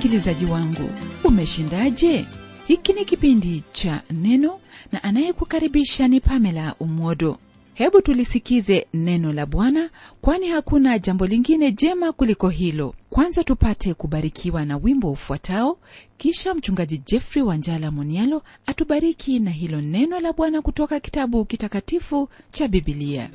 msikilizaji wangu umeshindaje hiki ni kipindi cha neno na anayekukaribisha ni pamela umwodo hebu tulisikize neno la bwana kwani hakuna jambo lingine jema kuliko hilo kwanza tupate kubarikiwa na wimbo ufuatao kisha mchungaji jeffrey wanjala monialo atubariki na hilo neno la bwana kutoka kitabu kitakatifu cha bibilia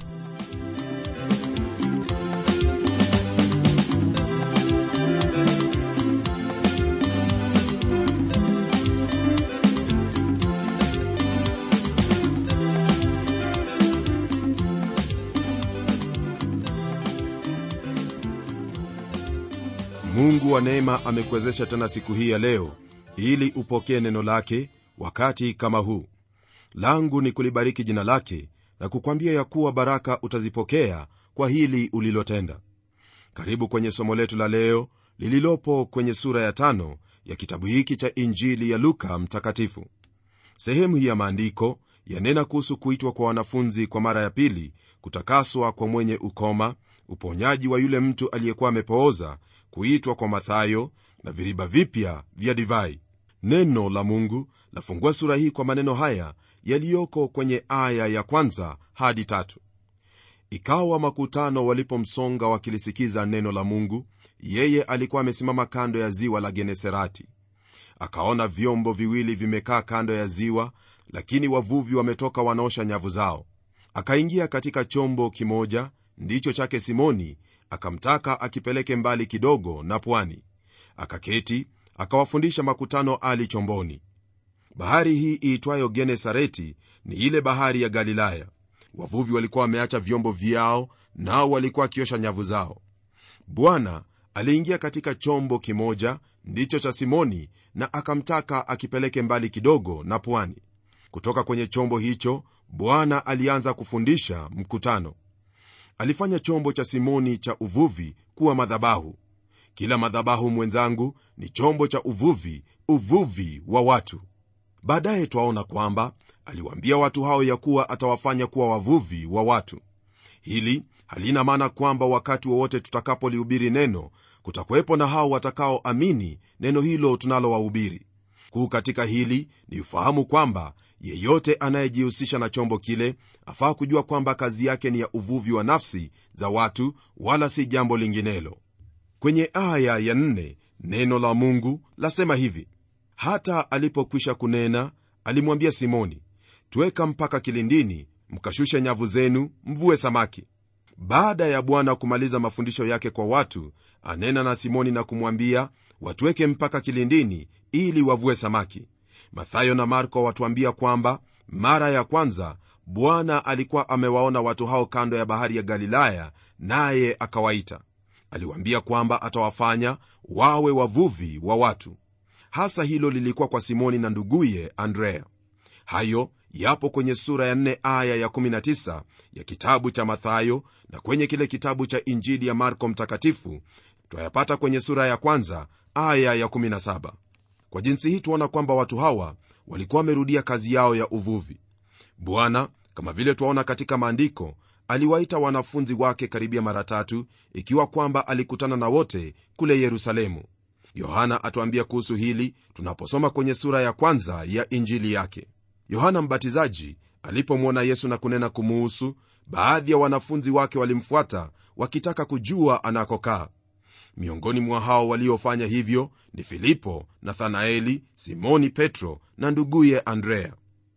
mungu wa neema amekuwezesha tena siku hii ya leo ili upokee neno lake wakati kama huu langu ni kulibariki jina lake na kukwambia ya kuwa baraka utazipokea kwa hili ulilotenda karibu kwenye somo letu la leo lililopo kwenye sura ya tano ya kitabu hiki cha injili ya luka mtakatifu sehemu hii ya maandiko yanena kuhusu kuitwa kwa wanafunzi kwa mara ya pili kutakaswa kwa mwenye ukoma uponyaji wa yule mtu aliyekuwa amepooza kuitwa kwa mathayo na viriba vipya vya divai neno la mungu lafungua sura hii kwa maneno haya yaliyoko kwenye aya ya kwanza hadi tatu ikawa makutano walipomsonga wakilisikiza neno la mungu yeye alikuwa amesimama kando ya ziwa la geneserati akaona vyombo viwili vimekaa kando ya ziwa lakini wavuvi wametoka wanaosha nyavu zao akaingia katika chombo kimoja ndicho chake simoni akamtaka akipeleke mbali kidogo na pwani akaketi akawafundisha makutano ali chomboni bahari hii iitwayo genesareti ni ile bahari ya galilaya wavuvi walikuwa wameacha vyombo vyao nao walikuwa wakiosha nyavu zao bwana aliingia katika chombo kimoja ndicho cha simoni na akamtaka akipeleke mbali kidogo na pwani kutoka kwenye chombo hicho bwana alianza kufundisha mkutano alifanya chombo cha simoni cha uvuvi kuwa madhabahu kila madhabahu mwenzangu ni chombo cha uvuvi uvuvi wa watu baadaye twaona kwamba aliwaambia watu hao ya kuwa atawafanya kuwa wavuvi wa watu hili halina maana kwamba wakati wowote tutakapolihubiri neno kutakuwepo na hao watakaoamini neno hilo tunalowahubiri kuu katika hili ni ufahamu kwamba yeyote anayejihusisha na chombo kile afaa kujua kwamba kazi yake ni ya uvuvi wa nafsi za watu wala si jambo linginelo kwenye aya ya nne neno la mungu lasema hivi hata alipokwisha kunena alimwambia simoni tweka mpaka kilindini mkashushe nyavu zenu mvue samaki baada ya bwana kumaliza mafundisho yake kwa watu anena na simoni na kumwambia watweke mpaka kilindini ili wavue samaki mathayo na marko watuambia kwamba mara ya kwanza bwana alikuwa amewaona watu hao kando ya bahari ya galilaya naye akawaita aliwaambia kwamba atawafanya wawe wavuvi wa watu hasa hilo lilikuwa kwa simoni na nduguye andrea hayo yapo kwenye sura ya 4 aya ya 19 ya kitabu cha mathayo na kwenye kile kitabu cha injili ya marko mtakatifu twayapata kwenye sura ya kwanza aya ya 17 kwa jinsi hii tuona kwamba watu hawa walikuwa wamerudia kazi yao ya uvuvi bwana kama vile twaona katika maandiko aliwaita wanafunzi wake karibia mara tatu ikiwa kwamba alikutana na wote kule yerusalemu yohana atuambia kuhusu hili tunaposoma kwenye sura ya kwanza ya injili yake yohana mbatizaji alipomwona yesu na kunena kumuhusu baadhi ya wanafunzi wake walimfuata wakitaka kujua anakokaa miongoni mwa hao waliofanya hivyo ni filipo nathanaeli simoni petro na nduguye andrea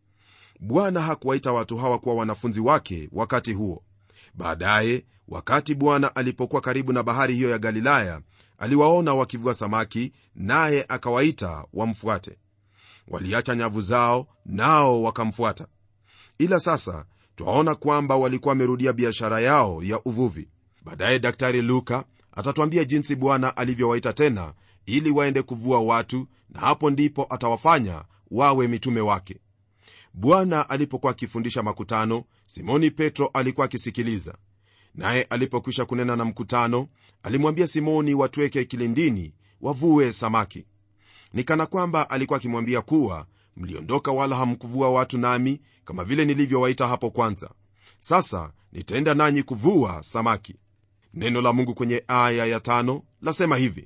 bwana hakuwaita watu hawa kuwa wanafunzi wake wakati huo baadaye wakati bwana alipokuwa karibu na bahari hiyo ya galilaya aliwaona wakivua samaki naye akawaita wamfuate waliacha nyavu zao nao wakamfuata ila sasa twaona kwamba walikuwa wamerudia biashara yao ya uvuvi baadaye daktari luka atatwambia jinsi bwana alivyowaita tena ili waende kuvua watu na hapo ndipo atawafanya wawe mitume wake bwana alipokuwa akifundisha makutano simoni petro alikuwa akisikiliza naye alipokwisha kunena na mkutano alimwambia simoni watweke kilindini wavue samaki ni kana kwamba alikuwa akimwambia kuwa mliondoka wala hamkuvua watu nami kama vile nilivyowaita hapo kwanza sasa nitaenda nanyi kuvua samaki neno la mungu kwenye aya ya tano lasema hivi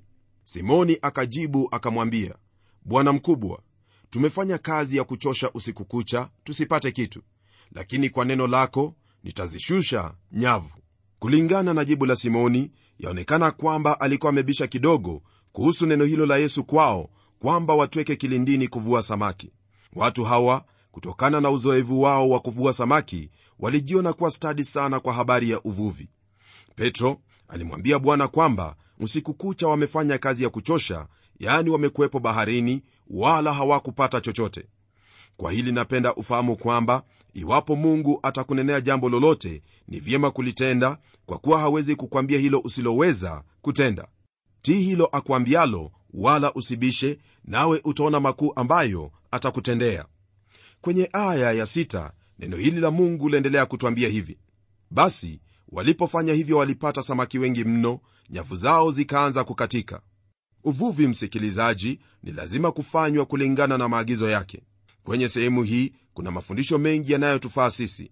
simoni akajibu akamwambia bwana mkubwa tumefanya kazi ya kuchosha usiku kucha tusipate kitu lakini kwa neno lako nitazishusha nyavu kulingana na jibu la simoni yaonekana kwamba alikuwa amebisha kidogo kuhusu neno hilo la yesu kwao kwamba watweke kilindini kuvua samaki watu hawa kutokana na uzoevu wao wa kuvua samaki walijiona kuwa stadi sana kwa habari ya uvuvi petro alimwambia bwana kwamba usiku kucha wamefanya kazi ya kuchosha yaani wamekuwepo baharini wala hawakupata chochote kwa hili napenda ufahamu kwamba iwapo mungu atakunenea jambo lolote ni vyema kulitenda kwa kuwa hawezi kukwambia hilo usiloweza kutenda tii hilo akwambialo wala usibishe nawe utaona makuu ambayo atakutendea kwenye aya ya sita, neno hili la mungu laendelea kutwambia hivi basi walipofanya hivyo walipata samaki wengi mno nyavu zao zikaanza kukatika uvuvi msikilizaji ni lazima kufanywa kulingana na maagizo yake kwenye sehemu hii kuna mafundisho mengi yanayotufaa sisi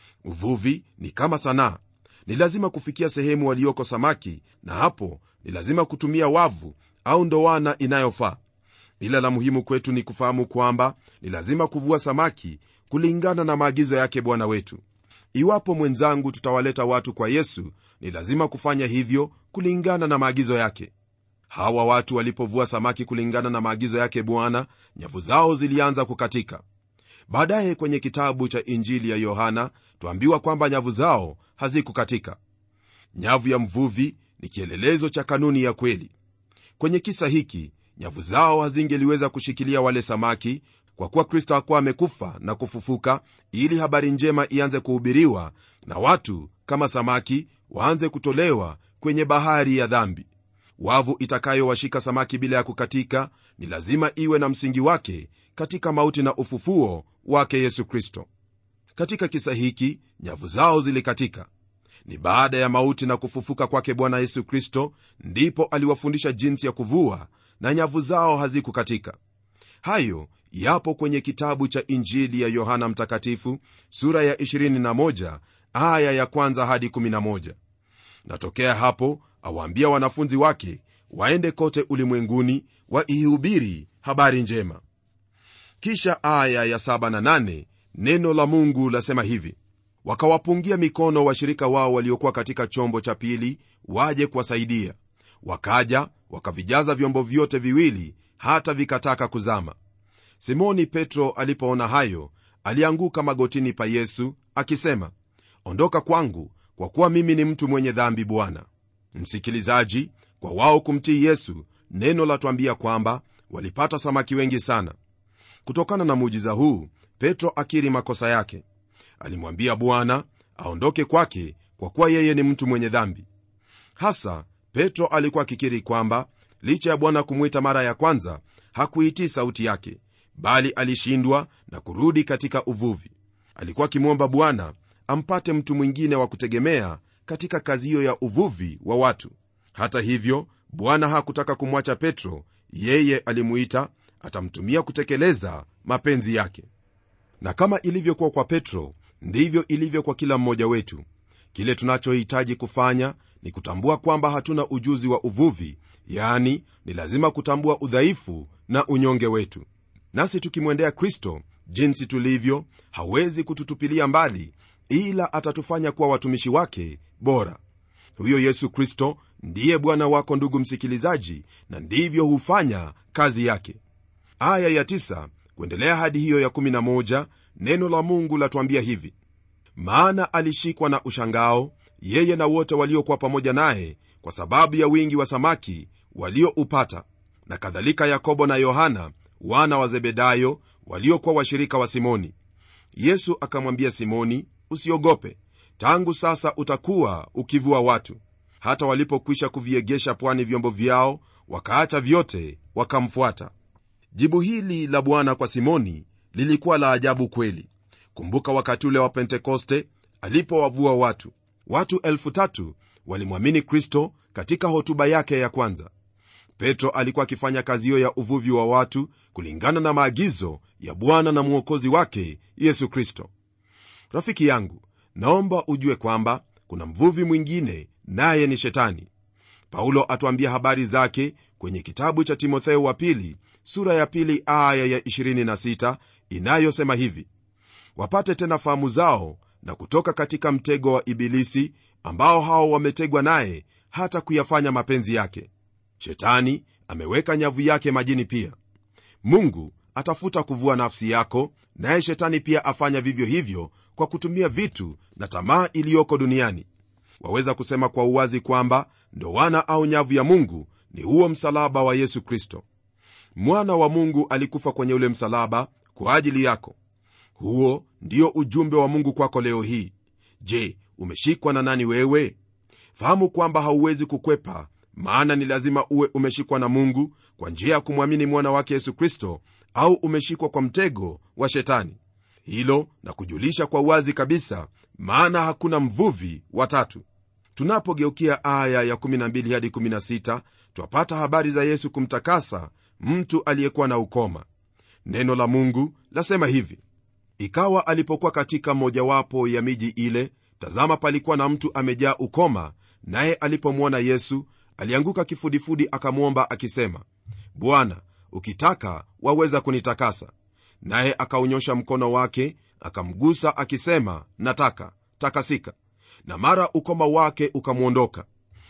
uvuvi ni kama sanaa ni lazima kufikia sehemu walioko samaki na hapo ni lazima kutumia wavu au ndoana inayofaa ila la muhimu kwetu ni kufahamu kwamba ni lazima kuvua samaki kulingana na maagizo yake bwana wetu iwapo mwenzangu tutawaleta watu kwa yesu ni lazima kufanya hivyo kulingana na maagizo yake hawa watu walipovua samaki kulingana na maagizo yake bwana nyavu zao zilianza kukatika baadaye kwenye kitabu cha injili ya yohana twambiwa kwamba nyavu zao hazikukatika nyavu ya mvuvi ni kielelezo cha kanuni ya kweli kwenye kisa hiki nyavu zao hazingeliweza kushikilia wale samaki kwa kuwa kristo hakuwa amekufa na kufufuka ili habari njema ianze kuhubiriwa na watu kama samaki waanze kutolewa kwenye bahari ya dhambi wavu itakayowashika samaki bila ya kukatika ni lazima iwe na msingi wake katika mauti na ufufuo wake yesu kristo katika kisa hiki nyavu zao zilikatika ni baada ya mauti na kufufuka kwake bwana yesu kristo ndipo aliwafundisha jinsi ya kuvua na nyavu zao hazikukatika hayo yapo kwenye kitabu cha injili ya yohana mtakatifu sura ya 21 aya ya kwanza hadi 11 natokea hapo awaambia wanafunzi wake waende kote ulimwenguni waihubiri habari njema kisha aya ya 7 na 8 neno la mungu lasema hivi wakawapungia mikono washirika wao waliokuwa katika chombo cha pili waje kuwasaidia wakaja wakavijaza vyombo vyote viwili hata vikataka kuzama simoni petro alipoona hayo alianguka magotini pa yesu akisema ondoka kwangu kwa kuwa mimi ni mtu mwenye dhambi bwana msikilizaji kwa wao kumtii yesu neno latwambia kwamba walipata samaki wengi sana kutokana na muujiza huu petro akiri makosa yake alimwambia bwana aondoke kwake kwa kuwa yeye ni mtu mwenye dhambi hasa petro alikuwa akikiri kwamba licha ya bwana kumwita mara ya kwanza hakuitii sauti yake bali alishindwa na kurudi katika uvuvi alikuwa akimwomba bwana ampate mtu mwingine wa kutegemea katika kazi hiyo ya uvuvi wa watu hata hivyo bwana hakutaka kumwacha petro yeye alimuita atamtumia kutekeleza mapenzi yake na kama ilivyokuwa kwa petro ndivyo ilivyo kwa kila mmoja wetu kile tunachohitaji kufanya ni kutambua kwamba hatuna ujuzi wa uvuvi yani ni lazima kutambua udhaifu na unyonge wetu nasi tukimwendea kristo jinsi tulivyo hawezi kututupilia mbali ila atatufanya kuwa watumishi wake bora huyo yesu kristo ndiye bwana wako ndugu msikilizaji na ndivyo hufanya kazi yake aya ya tisa, kuendelea hadi hiyo ya 11 neno la mungu latuambia hivi maana alishikwa na ushangao yeye na wote waliokuwa pamoja naye kwa sababu ya wingi wa samaki walioupata na kadhalika yakobo na yohana wana wa zebedayo waliokuwa washirika wa simoni yesu akamwambia simoni usiogope tangu sasa utakuwa ukivua watu hata walipokwisha kuviegesha pwani vyombo vyao wakaacha vyote wakamfuata jibu hili la bwana kwa simoni lilikuwa la ajabu kweli kumbuka wakati ule wa pentekoste alipowavua watu watu elfu tatu walimwamini kristo katika hotuba yake ya kwanza petro alikuwa akifanya kazi hiyo ya uvuvi wa watu kulingana na maagizo ya bwana na mwokozi wake yesu kristo rafiki yangu naomba ujue kwamba kuna mvuvi mwingine naye ni shetani paulo atuambia habari zake kwenye kitabu cha timotheo wa pili sura ya pili aya ya 26 inayosema hivi wapate tena fahamu zao na kutoka katika mtego wa ibilisi ambao hao wametegwa naye hata kuyafanya mapenzi yake shetani ameweka nyavu yake majini pia mungu atafuta kuvua nafsi yako naye shetani pia afanya vivyo hivyo kwa kutumia vitu na tamaa iliyoko duniani waweza kusema kwa uwazi kwamba ndowana au nyavu ya mungu ni huo msalaba wa yesu kristo mwana wa mungu alikufa kwenye ule msalaba kwa ajili yako huo ndio ujumbe wa mungu kwako leo hii je umeshikwa na nani wewe fahamu kwamba hauwezi kukwepa maana ni lazima uwe umeshikwa na mungu kwa njia ya kumwamini mwana wake yesu kristo au umeshikwa kwa mtego wa shetani hilo na kujulisha kwa wazi kabisa maana hakuna mvuvi watatu tunapogeukia aya ya 12 hadi 16 twapata habari za yesu kumtakasa mtu aliyekuwa na ukoma neno la mungu lasema hivi ikawa alipokuwa katika mojawapo ya miji ile tazama palikuwa na mtu amejaa ukoma naye alipomwona yesu alianguka kifudifudi akamwomba akisema bwana ukitaka waweza kunitakasa naye akaunyosha mkono wake akamgusa akisema nataka takasika na mara ukoma wake ukamwondoka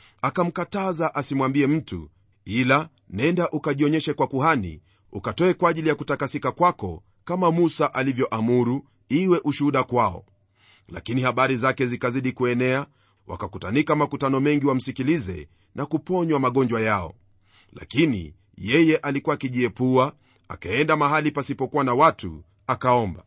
akamkataza asimwambie mtu ila nenda ukajionyeshe kwa kuhani ukatoe kwa ajili ya kutakasika kwako kama musa alivyoamuru iwe ushuhuda kwao lakini habari zake zikazidi kuenea wakakutanika makutano mengi wamsikilize na kuponywa magonjwa yao lakini yeye alikuwa akijiepua akaenda mahali pasipokuwa na watu akaomba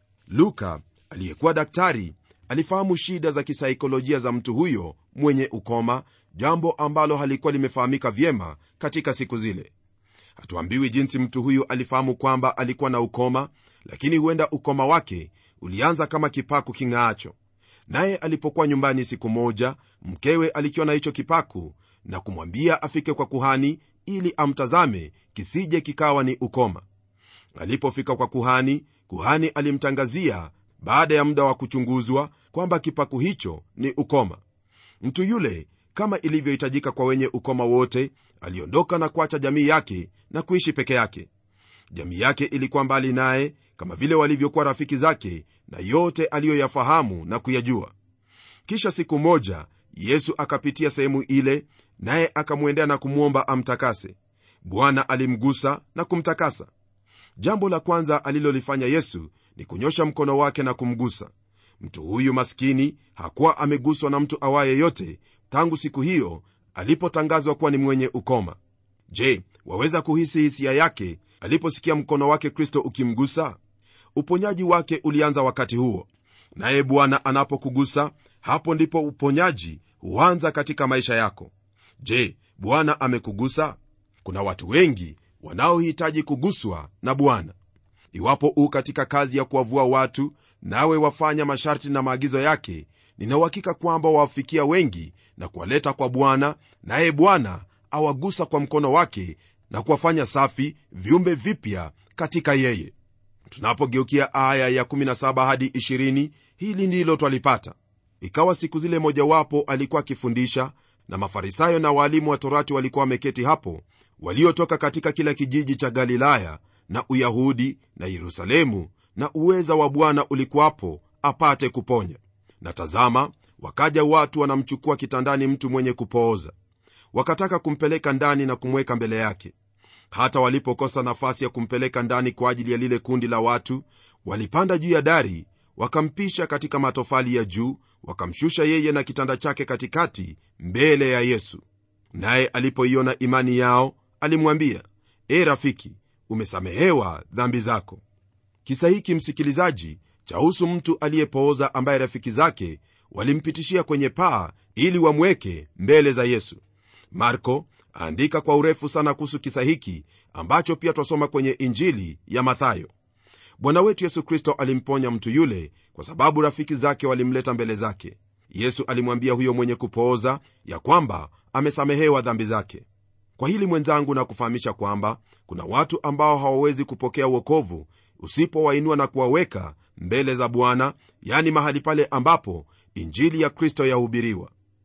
luka aliyekuwa daktari alifahamu shida za kisaikolojia za mtu huyo mwenye ukoma jambo ambalo halikuwa limefahamika vyema katika siku zile hatuambiwi jinsi mtu huyu alifahamu kwamba alikuwa na ukoma lakini huenda ukoma wake ulianza kama kipaku king'aacho naye alipokuwa nyumbani siku moja mkewe alikiona hicho kipaku na kumwambia afike kwa kuhani ili amtazame kisije kikawa ni ukoma alipofika kwa kuhani kuhani alimtangazia baada ya muda wa kuchunguzwa kwamba kipaku hicho ni ukoma mtu yule kama ilivyohitajika kwa wenye ukoma wote aliondoka na kuacha jamii yake na kuishi peke yake jamii yake ilikuwa mbali naye kama vile walivyokuwa rafiki zake na yote aliyoyafahamu na kuyajua kisha siku moja yesu akapitia sehemu ile naye akamwendea na kumwomba amtakase bwana alimgusa na kumtakasa jambo la kwanza alilolifanya yesu ni kunyosha mkono wake na kumgusa mtu huyu maskini hakuwa ameguswa na mtu awaye yote tangu siku hiyo alipotangazwa kuwa ni mwenye ukoma je waweza kuhisi hisia yake aliposikia mkono wake kristo ukimgusa uponyaji wake ulianza wakati huo naye bwana anapokugusa hapo ndipo uponyaji huanza katika maisha yako je bwana amekugusa kuna watu wengi wanaohitaji kuguswa na bwana iwapo u katika kazi ya kuwavua watu nawe wafanya masharti na maagizo yake ninauhakika kwamba wawafikia wengi na kuwaleta kwa bwana naye bwana awagusa kwa mkono wake na kuwafanya safi viumbe vipya katika yeye tunapogeukia aya ya 17 hadi 20 hili ndilo twalipata ikawa siku zile mojawapo alikuwa akifundisha na mafarisayo na waalimu wa torati walikuwa wameketi hapo waliotoka katika kila kijiji cha galilaya na uyahudi na yerusalemu na uweza wa bwana ulikuwapo apate kuponya na tazama wakaja watu wanamchukua kitandani mtu mwenye kupooza wakataka kumpeleka ndani na kumweka mbele yake hata walipokosa nafasi ya kumpeleka ndani kwa ajili ya lile kundi la watu walipanda juu ya dari wakampisha katika matofali ya juu wakamshusha yeye na kitanda chake katikati mbele ya yesu naye alipoiona imani yao alimwambia e rafiki umesamehewa dhambi zako kisa hiki msikilizaji chahusu mtu aliyepooza ambaye rafiki zake walimpitishia kwenye paa ili wamweke mbele za yesu marko aandika kwa urefu sana kuhusu kisa hiki ambacho pia twasoma kwenye injili ya mathayo bwana wetu yesu kristo alimponya mtu yule kwa sababu rafiki zake walimleta mbele zake yesu alimwambia huyo mwenye kupooza ya kwamba amesamehewa dhambi zake kwa hili mwenzangu na kufahamisha kwamba kuna watu ambao hawawezi kupokea uokovu usipowainua na kuwaweka mbele za bwana yani mahali pale ambapo injili ya kristo yahubiriwa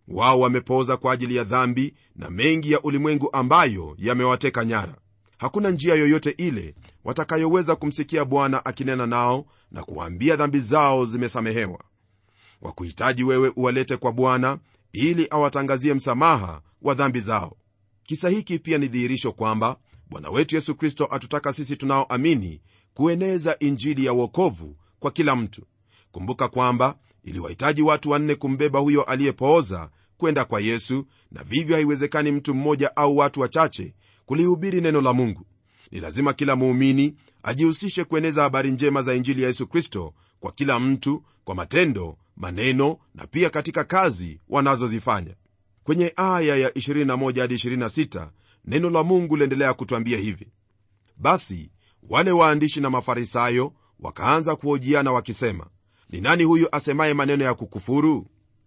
wao wamepooza kwa ajili ya dhambi na mengi ya ulimwengu ambayo yamewateka nyara hakuna njia yoyote ile watakayoweza kumsikia bwana akinena nao na kuwaambia dhambi zao zimesamehewa wakuhitaji wewe uwalete kwa bwana ili awatangazie msamaha wa dhambi zao kisa hiki pia ni dhihirisho kwamba bwana wetu yesu kristo atutaka sisi tunaoamini kueneza injili ya uokovu kwa kila mtu kumbuka kwamba iliwahitaji watu wanne kumbeba huyo aliyepooza kwenda kwa yesu na vivyo haiwezekani mtu mmoja au watu wachache kulihubiri neno la mungu ni lazima kila muumini ajihusishe kueneza habari njema za injili ya yesu kristo kwa kila mtu kwa matendo maneno na pia katika kazi wanazozifanya kwenye aya ya 21 hadi 26 neno la mungu liendelea kutwambia hivi basi wale waandishi na mafarisayo wakaanza kuhojiana wakisema ni nani huyu asemaye maneno ya kukufuru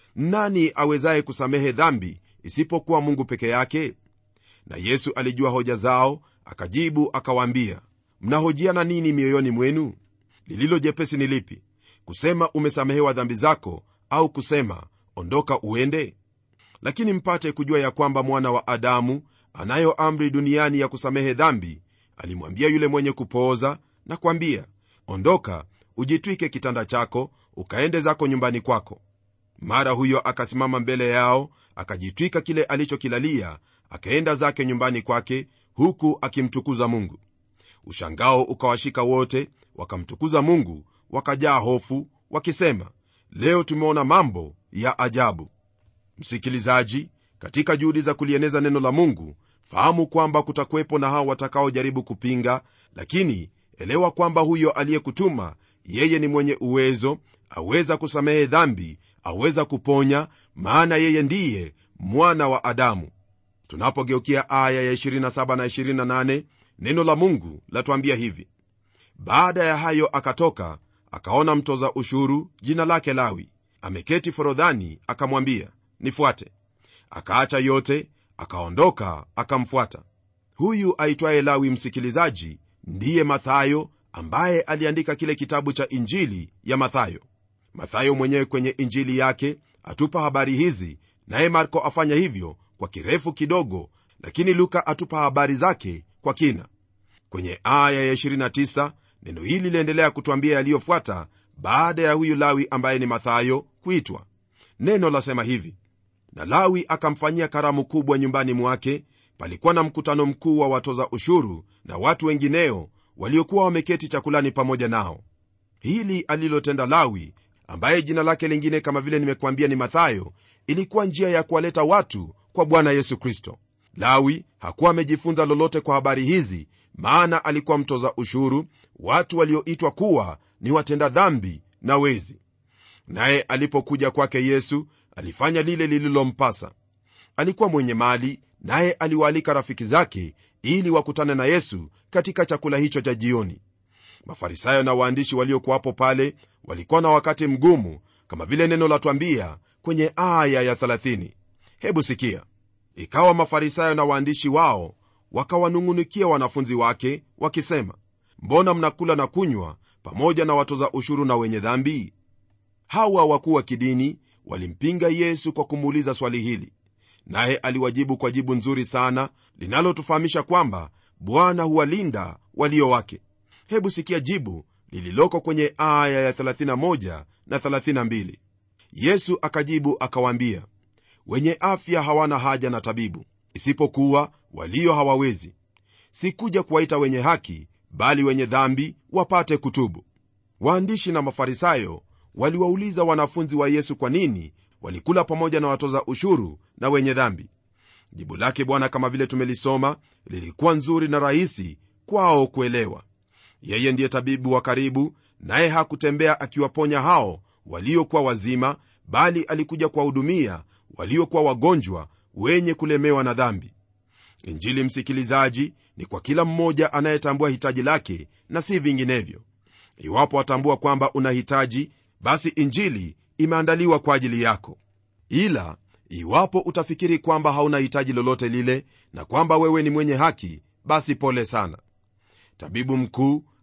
nani awezaye kusamehe dhambi isipokuwa mungu peke yake na yesu alijua hoja zao akajibu akawaambia mnahojiana nini mioyoni mwenu lililo jepesi ni lipi kusema umesamehewa dhambi zako au kusema ondoka uende lakini mpate kujua ya kwamba mwana wa adamu anayo amri duniani ya kusamehe dhambi alimwambia yule mwenye kupooza na kwambia ondoka ujitwike kitanda chako ukaende zako nyumbani kwako mara huyo akasimama mbele yao akajitwika kile alichokilalia akaenda zake nyumbani kwake huku akimtukuza mungu ushangao ukawashika wote wakamtukuza mungu wakajaa hofu wakisema leo tumeona mambo ya ajabu msikilizaji katika juhudi za kulieneza neno la mungu fahamu kwamba kutakuwepo na hao watakaojaribu kupinga lakini elewa kwamba huyo aliyekutuma yeye ni mwenye uwezo aweza kusamehe dhambi aweza kuponya maana yeye ndiye mwana wa adamu tunapogeukia aya ya 27 na 28 neno la mungu latuambia hivi baada ya hayo akatoka akaona mtoza ushuru jina lake lawi ameketi forodhani akamwambia nifuate akaacha yote akaondoka akamfuata huyu aitwaye lawi msikilizaji ndiye mathayo ambaye aliandika kile kitabu cha injili ya mathayo mathayo mwenyewe kwenye injili yake atupa habari hizi naye marko afanya hivyo kwa kirefu kidogo lakini luka atupa habari zake kwa kina kwenye aya ya 29 neno hili liendelea kutwambia yaliyofuata baada ya huyu lawi ambaye ni mathayo kuitwa neno lasema hivi na lawi akamfanyia karamu kubwa nyumbani mwake palikuwa na mkutano mkuu wa watoza ushuru na watu wengineo waliokuwa wameketi chakulani pamoja nao hili alilotenda lawi ambaye jina lake lingine kama vile nimekuambia ni mathayo ilikuwa njia ya kuwaleta watu kwa bwana yesu kristo lawi hakuwa amejifunza lolote kwa habari hizi maana alikuwa mtoza ushuru watu walioitwa kuwa ni watenda dhambi na wezi naye alipokuja kwake yesu alifanya lile lililompasa alikuwa mwenye mali naye aliwaalika rafiki zake ili wakutane na yesu katika chakula hicho cha jioni mafarisayo na waandishi waliokuwapo pale walikuwa na wakati mgumu kama vile neno latwambia kwenye aya ya 30 hebu sikia ikawa mafarisayo na waandishi wao wakawanung'unikia wanafunzi wake wakisema mbona mnakula na kunywa pamoja na watoza ushuru na wenye dhambi hawa wakuu wa kidini walimpinga yesu kwa kumuuliza swali hili naye aliwajibu kwa jibu nzuri sana linalotufahamisha kwamba bwana huwalinda walio wake hebu sikia jibu lililoko kwenye aya ya 31 na 32 yesu akajibu akawaambia wenye afya hawana haja na tabibu isipokuwa walio hawawezi sikuja kuwaita wenye haki bali wenye dhambi wapate kutubu waandishi na mafarisayo waliwauliza wanafunzi wa yesu kwa nini walikula pamoja na watoza ushuru na wenye dhambi jibu lake bwana kama vile tumelisoma lilikuwa nzuri na rahisi kwao kuelewa yeye ndiye tabibu wa karibu naye hakutembea akiwaponya hao waliokuwa wazima bali alikuja kuwahudumia waliokuwa wagonjwa wenye kulemewa na dhambi injili msikilizaji ni kwa kila mmoja anayetambua hitaji lake na si vinginevyo iwapo watambua kwamba una hitaji basi injili imeandaliwa kwa ajili yako ila iwapo utafikiri kwamba hauna hitaji lolote lile na kwamba wewe ni mwenye haki basi pole sana tabibu mkuu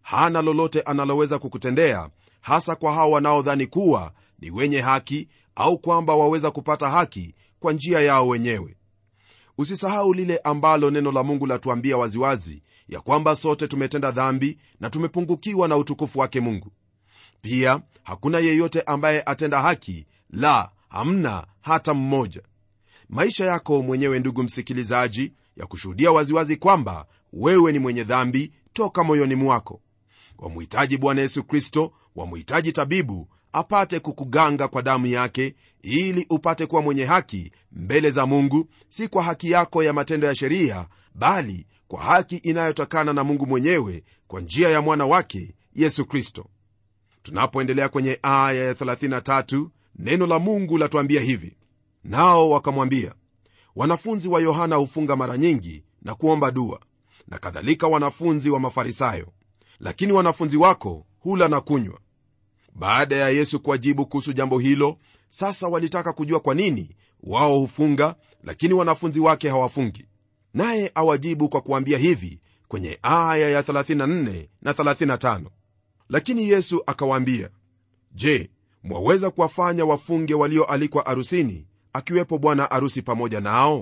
hana lolote analoweza kukutendea hasa kwa hao wanaodhani kuwa ni wenye haki au kwamba waweza kupata haki kwa njia yao wenyewe usisahau lile ambalo neno la mungu latuambia waziwazi ya kwamba sote tumetenda dhambi na tumepungukiwa na utukufu wake mungu pia hakuna yeyote ambaye atenda haki la hamna hata mmoja maisha yako mwenyewe ndugu msikilizaji ya kushuhudia waziwazi kwamba wewe ni mwenye dhambi toka moyoni mwako wamhitaji bwana yesu kristo wamhitaji tabibu apate kukuganga kwa damu yake ili upate kuwa mwenye haki mbele za mungu si kwa haki yako ya matendo ya sheria bali kwa haki inayotokana na mungu mwenyewe kwa njia ya mwana wake yesu kristo tunapoendelea kwenye aya ya 33 neno la mungu latuambia hivi nao wakamwambia wanafunzi wa yohana hufunga mara nyingi na kuomba dua na kadhalika wanafunzi wa mafarisayo lakini wanafunzi wako hula na kunywa baada ya yesu kuwajibu kuhusu jambo hilo sasa walitaka kujua kwa nini wao hufunga lakini wanafunzi wake hawafungi naye awajibu kwa kuambia hivi kwenye aya ya 34 na 35 lakini yesu akawaambia je mwaweza kuwafanya wafunge walioalikwa arusini akiwepo bwana arusi pamoja nao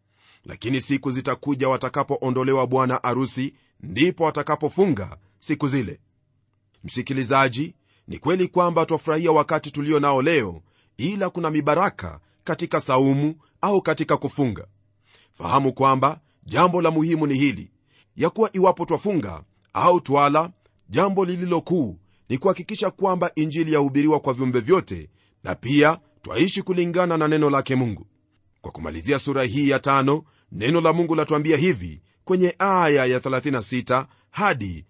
lakini siku zitakuja watakapoondolewa bwana arusi ndipo watakapofunga siku zile msikilizaji ni kweli kwamba twafurahia wakati tulio nao leo ila kuna mibaraka katika saumu au katika kufunga fahamu kwamba jambo la muhimu ni hili ya kuwa iwapo twafunga au twala jambo lililo kuu ni kuhakikisha kwamba injili yahubiriwa kwa viumbe vyote na pia twaishi kulingana na neno lake mungu kwa kumalizia sura hii ya tano neno la mungu latuambia hivi kwenye aya ya 36 hadi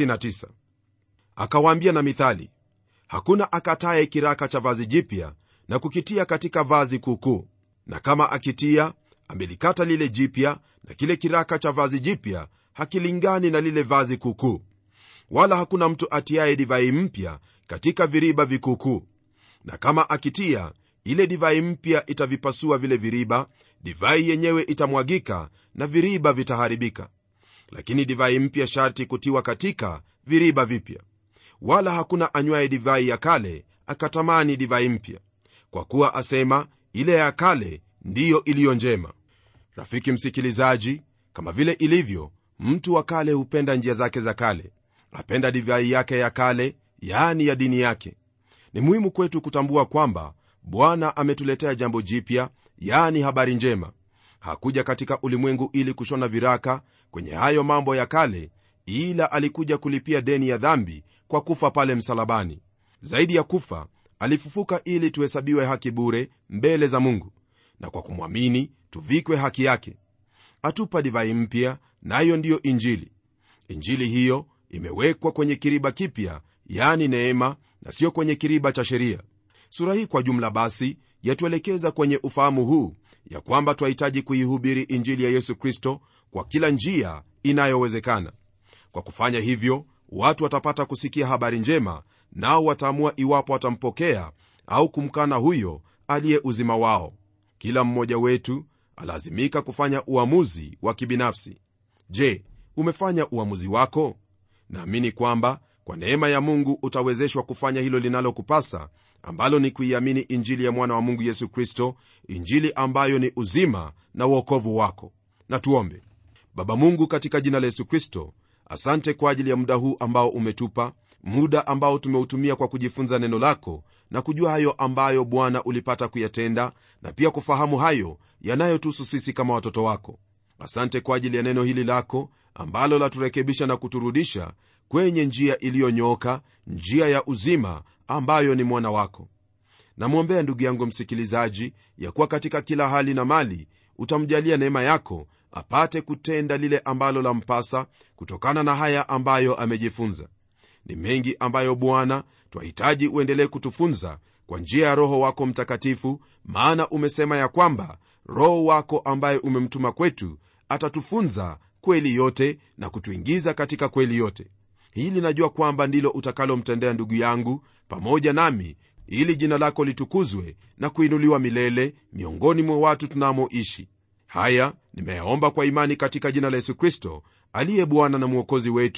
39 akawaambia na mithali hakuna akataye kiraka cha vazi jipya na kukitia katika vazi kuukuu na kama akitia amelikata lile jipya na kile kiraka cha vazi jipya hakilingani na lile vazi kuukuu wala hakuna mtu atiaye divai mpya katika viriba vikuukuu na kama akitia ile divai mpya itavipasua vile viriba divai yenyewe itamwagika na viriba vitaharibika lakini divai mpya sharti kutiwa katika viriba vipya wala hakuna anywaye divai ya kale akatamani divai mpya kwa kuwa asema ile ya kale ndiyo iliyo njema rafiki msikilizaji kama vile ilivyo mtu wa kale hupenda njia zake za kale apenda divai yake ya kale yaani ya dini yake ni muhimu kwetu kutambua kwamba bwana ametuletea jambo jipya yaani habari njema hakuja katika ulimwengu ili kushona viraka kwenye hayo mambo ya kale ila alikuja kulipia deni ya dhambi kwa kufa pale msalabani zaidi ya kufa alifufuka ili tuhesabiwe haki bure mbele za mungu na kwa kumwamini tuvikwe haki yake atupa divai mpya nayo ndiyo injili injili hiyo imewekwa kwenye kiriba kipya yani neema na sio kwenye kiriba cha sheria sura hii kwa jumla basi yatuelekeza kwenye ufahamu huu ya kwamba twahitaji kuihubiri injili ya yesu kristo kwa kila njia inayowezekana kwa kufanya hivyo watu watapata kusikia habari njema nao wataamua iwapo watampokea au kumkana huyo aliye uzima wao kila mmoja wetu alazimika kufanya uamuzi wa kibinafsi je umefanya uamuzi wako naamini kwamba kwa neema ya mungu utawezeshwa kufanya hilo linalokupasa ambalo ni kuiamini injili ya mwana wa mungu yesu kristo injili ambayo ni uzima na uokovu wako na tuombe baba mungu katika jina la yesu kristo asante kwa ajili ya muda huu ambao umetupa muda ambao tumeutumia kwa kujifunza neno lako na kujua hayo ambayo bwana ulipata kuyatenda na pia kufahamu hayo yanayotuhusu sisi kama watoto wako asante kwa ajili ya neno hili lako ambalo laturekebisha na kuturudisha kwenye njia iliyonyooka njia ya uzima ambayo ni mwana wako namwombea ndugu yangu msikilizaji ya kuwa katika kila hali na mali utamjalia neema yako apate kutenda lile ambalo lampasa kutokana na haya ambayo amejifunza ni mengi ambayo bwana twahitaji uendelee kutufunza kwa njia ya roho wako mtakatifu maana umesema ya kwamba roho wako ambaye umemtuma kwetu atatufunza kweli yote na kutuingiza katika kweli yote hili najua kwamba ndilo utakalomtendea ndugu yangu pamoja nami ili jina lako litukuzwe na kuinuliwa milele miongoni mwa watu tunamoishi haya nimeyaomba kwa imani katika jina la yesu kristo aliye bwana na mwokozi wetu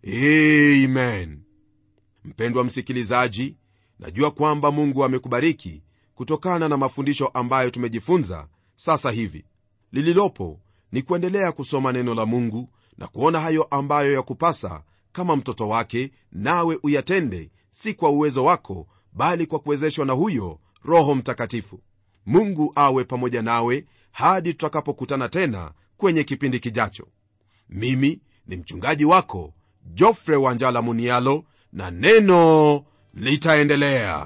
amen mpendwa msikilizaji najua kwamba mungu amekubariki kutokana na mafundisho ambayo tumejifunza sasa hivi lililopo ni kuendelea kusoma neno la mungu na kuona hayo ambayo yakupasa kama mtoto wake nawe uyatende si kwa uwezo wako bali kwa kuwezeshwa na huyo roho mtakatifu mungu awe pamoja nawe hadi tutakapokutana tena kwenye kipindi kijacho mimi ni mchungaji wako jofre wanjala munialo na neno litaendelea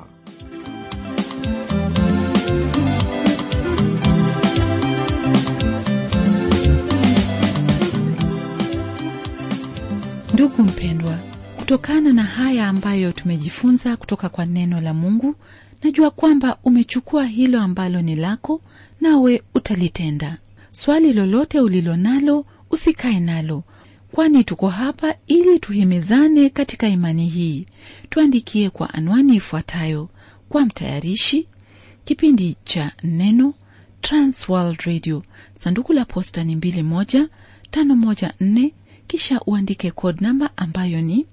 ndugu mpendwa kutokana na haya ambayo tumejifunza kutoka kwa neno la mungu najua kwamba umechukua hilo ambalo ni lako nawe utalitenda swali lolote ulilo nalo usikae nalo kwani tuko hapa ili tuhimizane katika imani hii tuandikie kwa anwani ifuatayo kwa mtayarishi kipindi cha neno transworld radio sanduku la posta ni 2154 kisha uandike code namba ambayo ni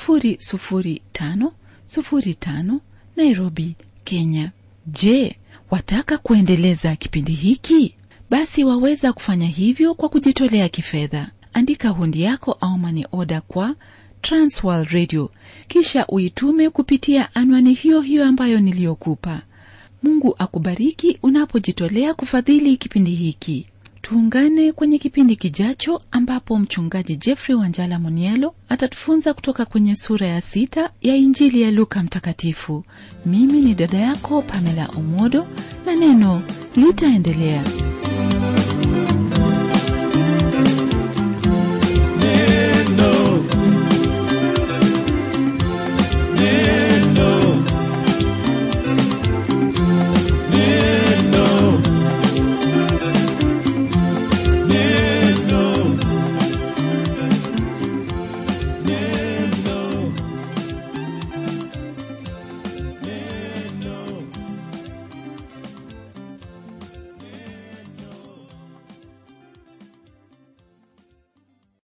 00505 nairobi kenya je wataka kuendeleza kipindi hiki basi waweza kufanya hivyo kwa kujitolea kifedha andika hundi yako au mani oda kwa transworld radio kisha uitume kupitia anwani hiyo hiyo ambayo niliyokupa mungu akubariki unapojitolea kufadhili kipindi hiki tuungane kwenye kipindi kijacho ambapo mchungaji jeffrey wanjala monielo atatufunza kutoka kwenye sura ya sita ya injili ya luka mtakatifu mimi ni dada yako pamela omodo na neno litaendelea